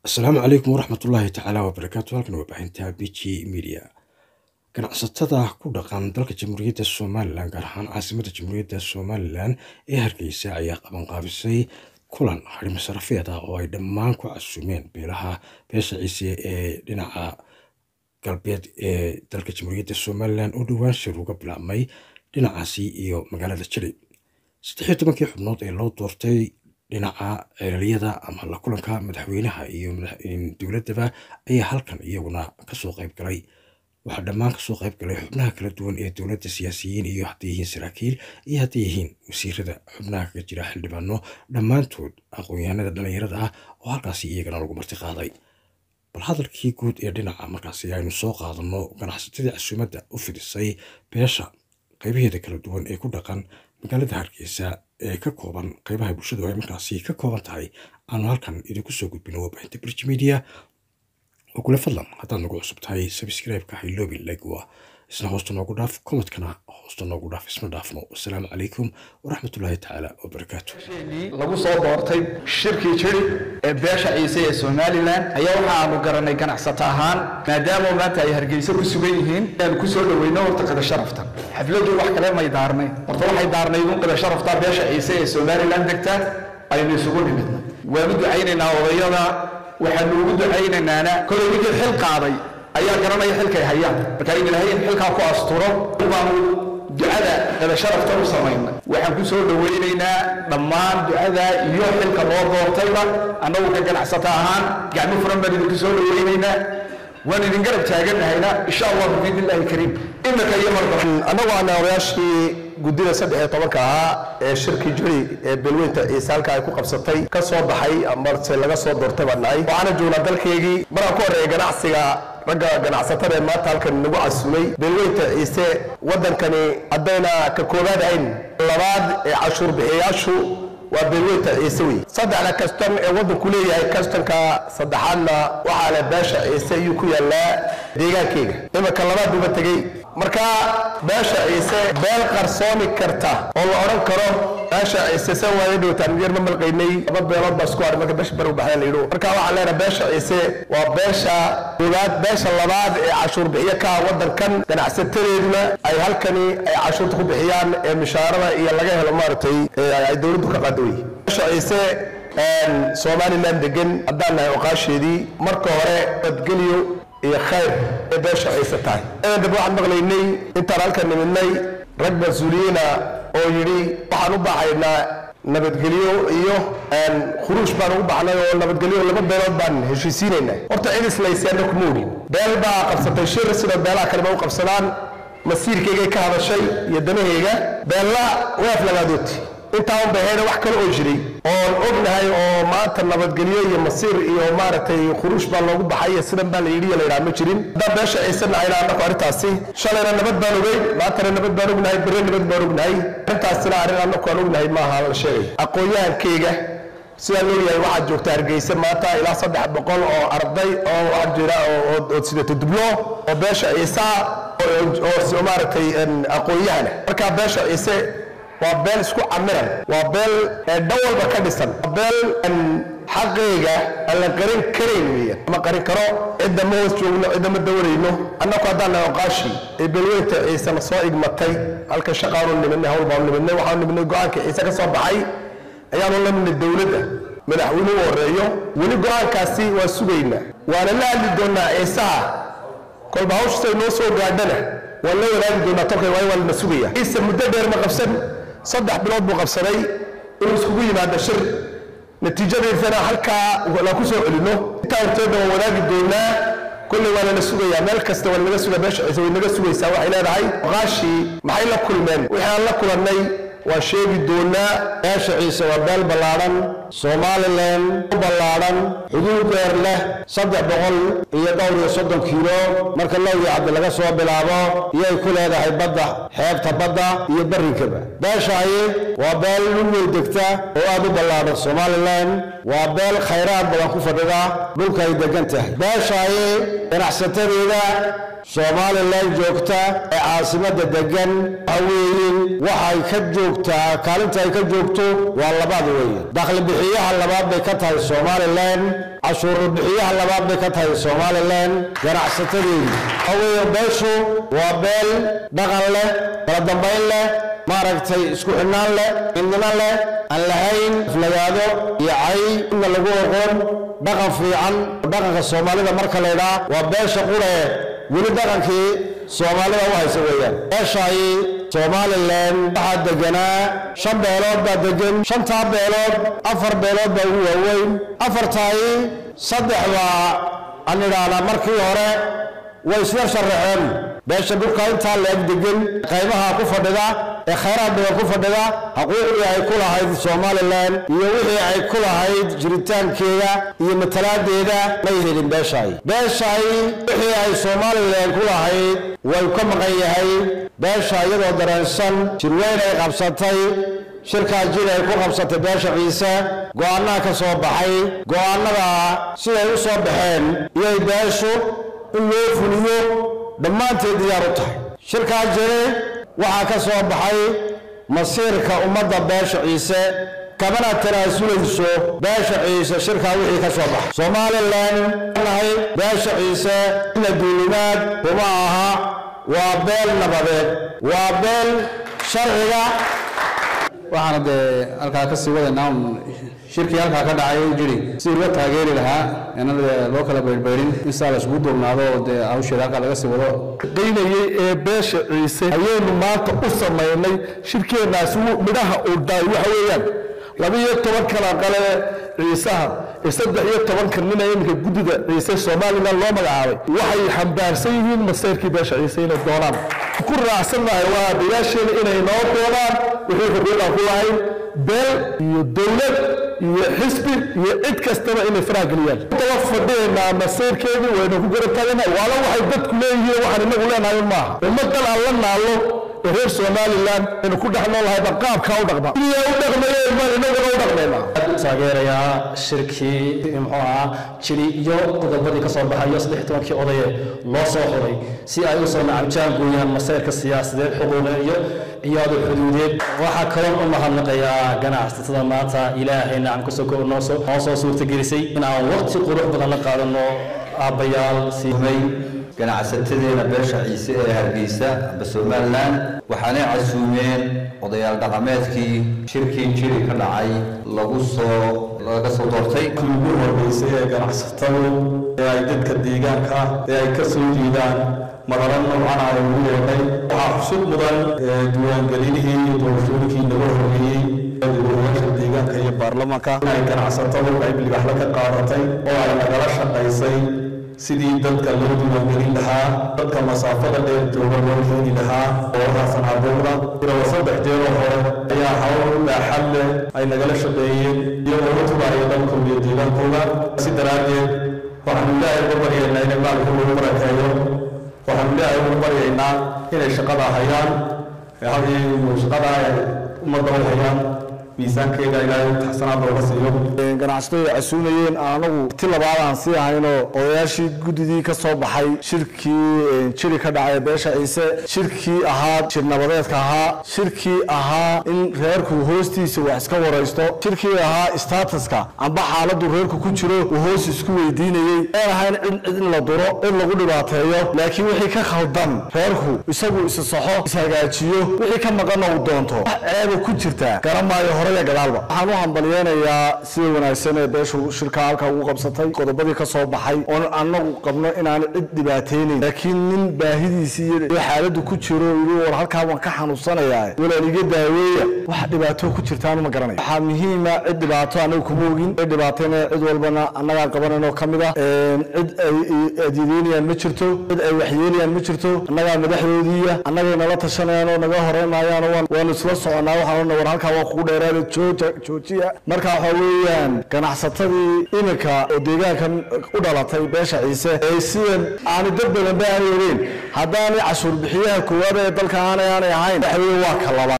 asalaamu calaykum waraxmat ullaahi tacaala wabarakaatu halkan waa baahinta b g media ganacsatada ku dhaqan dalka jamhuuriyadda somalilan gaar ahaan caasimadda jamhuuriyadda somalilan ee hargeysa ayaa qabanqaabisay kulan harimo sarafeed ah oo ay dhammaan ku casumeen beelaha beesha ciise ee dhinaca galbeed ee dalka jamhuuriyadda somalilan oo dhowaan shir uga bilaabmay dhinacaasi iyo magaalada jili saddexiyo tobankii xubnood ee loo doortay dhinaca ceeliyada ama la kulanka madaxweynaha iyo dowladaba ayaa halkan iyaguna kasoo qayb galay waxaa dhammaan kasoo qayb galay xubnaha kala duwan ee dowladda siyaasiyiin iyo hadday yihiin saraakiil iyo hadday yihiin wasiirada xubnaha kaga jira xildhibaano dhammaantood aqoon-yahanada dhallinyarada ah oo halkaasi iyagana lagu marti qaaday bal hadalkii guud ee dhinaca markaasi aynu soo qaadano ganacsatadii casuumadda u fidisay beesha qaybaheeda kala duwan ee ku dhaqan magaalada hargeysa ee ka kooban qaybaha bulshadu ay markaasi ka kooban tahay aanu halkan idinku soo gudbino warbaahinta bridge media oo kule fadlan haddaad nagu cusub tahay sabscribe-ka hayloobi legwa isna hoosta noogu dhaaf komadkana hoosta noogu dhaaf isma dhaafno wasalaamu calaykum waraxmatullaahi tacaala wabarakaatu lagu soo doortay shirkii jiri ee beesha ciise ee somalilan ayaa waxaanu garanay ganacsato ahaan maadaama maanta ay hargeysa ku sugan yihiin aan ku soo dhoweyno horta qida sharafta xafladdu wax kale may daarnay horta waxay daarnayd un qida sharafta beesha ciise ee somalilan degta aynu isugu nimidna waanu ducaynaynaa odayada waxaanu ugu ducaynaynaana kolay ninkii xil qaaday ayaa garanaya xilkay hayaan marka in ilaahay in xilkaa ku asturo baanu ducada qada sharafta u samaynay waxaan ku soo dhowaynaynaa dhammaan ducada iyo xilka loo doortayba annagu ka ganacsato ahaan gacmo furan baan idinku soo dhowaynaynaa waan idin garab taaganahayna insha allahu biidni illaahi kariim imika iyo marba annagu aana odayaashii guddida saddex iyo tobanka ahaa ee shirkii jiri ee beelweynta ciise halka ay ku qabsatay ka soo baxay amase laga soo doortay baan nahay waxaana joognaa dalkeygii maraan ku horreeya ganacsiga ragga ganacsatada ee maanta halkan nagu casumay beelweynta ciise waddankani haddayna ka koobaad ahayn labaad ee cashuur bixiyayaashu waa beelweynta ciise wey saddexda kastan ee waddanku leeyahay kastanka saddexaadna waxaa leh beesha ciise ayuu ku yaallaa deegaankeyga imanka labaad uba tegey marka beesha ciise beel qarsoomi karta oo la odhan karo beesha ciise san waaya dhowtaan yar ma malqaynay laba beelood baa isku haray marka beesha bari u baxda la yidho marka waxaan leenahay beesha ciise waa beesha koowaad beesha labaad ee cashuur bixiyo ka ah waddankan ganacsatadeeduna ay halkani ay cashuurta ku bixiyaan ee mishaarada iyo laga helo maaragtay ay dowladdu ka qaado wey beesha ciise somalilan degan haddaan nahay oqaasheedii marka hore badgeliyo iyo khayr ee beesha ciise tahay dab waxaan maqlaynay intaan halkan nimidnay rag mas-uuliyiina oo yidhi waxaan u baxaynaa nabadgelyo iyo khuruush baan ugu baxnay oo nabadgelyo laba beelood baan heshiisiinaynaa horta cid islayseena kuma odhin beel baa qabsatay shir sida beelaha kaleba u qabsadaan masiirkaygay ka hadashay iyo danahayga beella waaf lagaadooti intaa un bahayna wax kale oo jiray oon ognahay oo maanta nabadgelyo iyo masiir iyo maaragtay khuruush baa loogu baxay iyo sidan baa la yidhi la yidhaha ma jirin haddaan beesha ciisana ayna annaku arrintaasi shalayna nabad baan ogeyn maantana nabad baan ognahay bere nabad baan ognahay arrintaasina arrin annaku aan ognahay maaha la sheegay aqoon-yahankayga sidaan leeyahay waxaad joogta hargeysa maanta ilaa saddex boqol oo arday oo waxaa jira oo sidato dublo oo beesha ciisa oo maaragtay aqoon-yahana markaa beesha ciise waa beel isku camiran waa beel dhan walba ka dhisan waa beel xaqeyga aan la qarin karayn weeyaan ama qarin karo cidda ma hoos joogno cidda ma dawarayno annagu haddaan nahay oqaashi ee beelweynta ciisena soo igmatay halka shaqaanu nimidnay hawl baanu nimidnay waxaanu nimidnay go-aanka ciise ka soo baxay ayaanu la nimidnay dowladda madaxweyne u horeeyo weli go-aankaasi waa sugaynaa waana la hadli doonaa ciisaha kolba hawshiisay noo soo gaadhana waan la wadaagi doonaa tolkay waayo waa lana sugaya ciise muddo dheer ma qabsan saddex bilood buu qabsaday inuu iskugu yimaado shir natiijadiisana halkaa la ku soo celino intaa horteedna waan wadaagi doonaa kolley waa lala sugayaa meel kasta waa lanaga sugaa beesha ciise way naga sugaysaa waxay leedahay oqaashii maxay la kulmeen wixii aan la kulannay waan sheegi doonaa beesha ciise waa beel ballaadhan somalilan u ballaadhan xuduud dheer leh saddex boqol iyo dhowr iyo soddon kiilo marka lowgii cabdi laga soo bilaabo iyay ku leedahay badda xeebta badda iyo barrinkaba beeshahay waa beel dhulwey degta oo aad u ballaadhan somalilan waa beel khayraad badan ku fadhida dhulka ay degan tahay beeshahay ganacsatadeeda somalilan joogta ee caasimadda degan waxa weeyin waxay ka joogtaa kaalinta ay ka joogto waa labaad weeye dakhli bixiyaha labaad bay ka tahay somalilan cashuur bixiyaha labaad bay ka tahay somalilan ganacsatadeedu waxaweeye beeshu waa beel dhaqan leh kala dambayn leh maaragtay isku xidhnaan leh midnimo leh aan lahayn aflagaado iyo cay inna lagu oqoon dhaqan fiican dhaqanka soomaalida marka laydhaa waa beesha qure weli dhaqankii soomaalida u haysa weeyaan beeshaay somalilan waxaa deganaa shan beelood baa degan shantaa beelood afar beelood baa ugu waaweyn afartaay saddex baa aan idhaahdaa markii hore way isla sharaxeen beesha dhulka intaa leeg degan qaybaha ku fadhida ee khayraad badan ku fadhida xuquuqdii ay ku lahayd somalilan iyo wixii ay ku lahayd jiritaankeeda iyo matalaadeeda may helin beeshaay beeshaay wixii ay somalilan ku lahayd way ka maqan yahay beesha iyadoo dareensan jirweyn ay qabsatay shirkaa jir ay ku qabsatay beesha ciise go'aanaha ka soo baxay go'aanada siday u soo baxeen iyay beeshu in loo fuliyo dhammaanteed diyaar u tahay shirkaa jire waxaa ka soo baxay masiirka ummadda beesha ciise kamana tanaasulayso beesha ciise shirkaa wixii ka soo baxay somalilan nahay beesha ciise ina duulimaad kuma aha waa beel nabadeed waa beel sharciga waxaana dee halkaa ka sii wadaynaa un shirkii halkaa ka dhacay u jiri si loo taageeri lahaa inaan dee loo kala baydhbaydhin in saa la isugu duubnaado oo dee hawsheeda halkaa laga sii wado qaynayay ee beesha ciise ayaynu maanta u samaynay shirkeennaasi midhaha uu dhaay waxa weeyaan laba-iyo toban kala qale ciisaha ee saddex iyo tobanka nina iminka guddida ciise somalilan loo magacaabay waxay xambaarsan yihiin maseyrkii beesha ciise inay doonaan ku raacsannahay waa biyaasheena inay noo doonaan wixii xuquuqan ku lahayn beel iyo dowlad iyo xisbi iyo cid kastaba inay farageliyaan daba fadhiyaynaa maseyrkeedii waynu ku garab taagana waala waxay dadku leeyihiin waxaan inagu leenahay maaha ummadan aan la naallo ee reer somalilan aynu ku dhex noolahayba qaabkaa u dhaqma iyaa u dhaqmayeen baan inaguna u dhaqmaynaa taageerayaa shirkii muxuu ahaa jiri iyo qodobadii ka soo baxayo saddex tobankii odaye loo soo xuray si ay u soo nacabjaan gooyaan masayrka siyaasadeed xuquuqeed iyo ciyaado xuduudeed waxaa kaloo u mahadnaqayaa ganacsatada maanta ilaahay nacam ka soko noo soo noo soo suurtagelisay in aan waqti qurux badan la qaadano aabbayaal siimay ganacsatadeena beesha ciise ee hargeysa amba somalilan waxaanay casuumeen odayaal dhaqameedkii shirkii jiri ka dhacay lagu soo laga soo doortay ugu horreysay ee ganacsatadu ee ay dadka deegaanka ee ay ka soo jiidaan madalo noocan ay ugu yeedhay waxaa xusub mudan diiwaangelinihii iyo doorashooyinkii naga horreeyey golayaasha deegaanka iyo baarlamaanka inay ganacsatadu qayb libaxla ka qaadatay oo ay nagala shaqaysay sidii dadka loo diiwaangelin lahaa dadka masaafada dheer jooga loo keeni lahaa goobaha sanaaduuqda ilaa saddex jeeroo hore ayaa hawl baaxad leh ay nagala shaqeeyeen iyagoo u tubaaya dalkooda iyo deegaankooda si daraaddeed waxaanu ilaahay uga baryaynaa inay maalka lagu barakeeyo waxaanu ilaahay uga baryaynaa inay shaqada hayaan shaqada ay ummadda u hayaan miisaankeeda ilaahay taxsanaad looga siiyo ganacsatada ay casuunayeen anagu ti labaad aan sii ahaynoo odayaashii guddidii ka soo baxay shirkii jiri ka dhacay beesha ciise shirkii ahaa jir nabadeedka ahaa shirkii ahaa in reerku hoostiisa wax iska waraysto shirkii ahaa statuska amba xaaladu reerku ku jiro uu hoos isku weydiinayey een ahayn cid cid in la duro in lagu dhibaateeyo laakiin wixii ka khaldan reerku isagu isa saxo ishagaajiyo wixii ka maqanna uu doonto wax ceeba ku jirtaa garamaayo hore iyo gadaalba waxaan u hambalyeenayaa sida wanaagsan ee beeshu shirka halka ugu qabsatay qodobadii ka soo baxay oon anagu qabno inaan cid dhibaataynayn laakiin nin baahidiisii iyo xaaladu ku jiro yidhi war halkaa waan ka xanuunsanayaa walaan iga daaweeya wax dhibaato ku jirtaan ma garanayo waxaa muhiima cid dhibaato anagu kuma ogin cid dhibaatayna cid walbana annagaa qabanayno ka mid ah cid ay adyadeynayaan ma jirto cid ay waxyeelayaan ma jirto annagaa madaxdoodiiya annagay nala tashanayaan oo naga horeynaayaan waanu isla soconaa waxaan war halkaa waa kugu dheeraada jooja joojiya marka waxa weeyaan ganacsatadii iminka oo deegaankan u dhalatay beesha ciise ee sidan aani dad badan ba aanay ogeyn haddaanay cashuur bixiyaha koowaad ee dalka aanay aanay ahayn waxa weeye waa ka labaad